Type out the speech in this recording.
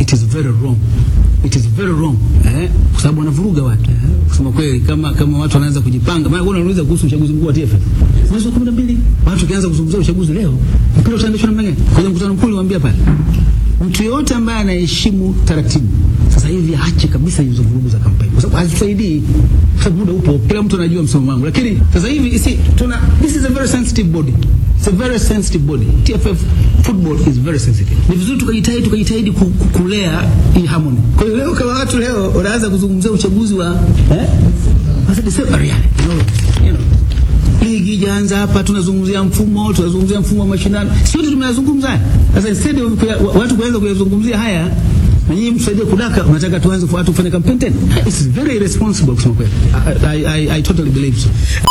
it is very wrong it is very wrong eh, kwa sababu wanavuruga watu eh, kusema kweli, kama kama watu wanaanza kujipanga. Maana wewe unauliza kuhusu uchaguzi mkuu wa TFF mwezi wa 12 watu kianza kuzungumzia uchaguzi leo, mpira utaendeshwa namna gani? Kwenye mkutano mkuu niwaambia pale, mtu yote ambaye anaheshimu taratibu sasa hivi aache kabisa hizo vurugu za kampeni, kwa sababu hazisaidii, kwa sababu muda upo, kila mtu anajua msimamo wangu. Lakini sasa hivi isi, tuna this is a very sensitive body, it's a very sensitive body. TFF football is very sensitive. Ni vizuri tukajitahidi tukajitahidi ku- ku- kulea hii harmony. Kwa hiyo leo kama watu leo wanaanza kuzungumzia uchaguzi wa eh, sasa December yani, you know, you know ligi ijaanza hapa, tunazungumzia mfumo, tunazungumzia mfumo wa mashindano, sote tumeyazungumza haya. Sasa instead of kuya- wa- watu kuanza kuyazungumzia haya na nyinyi msaidie kudaka, unataka tuanze watu kufanya campaign tena? It's very irresponsible kusema kweli. I, I, I, I totally believe so.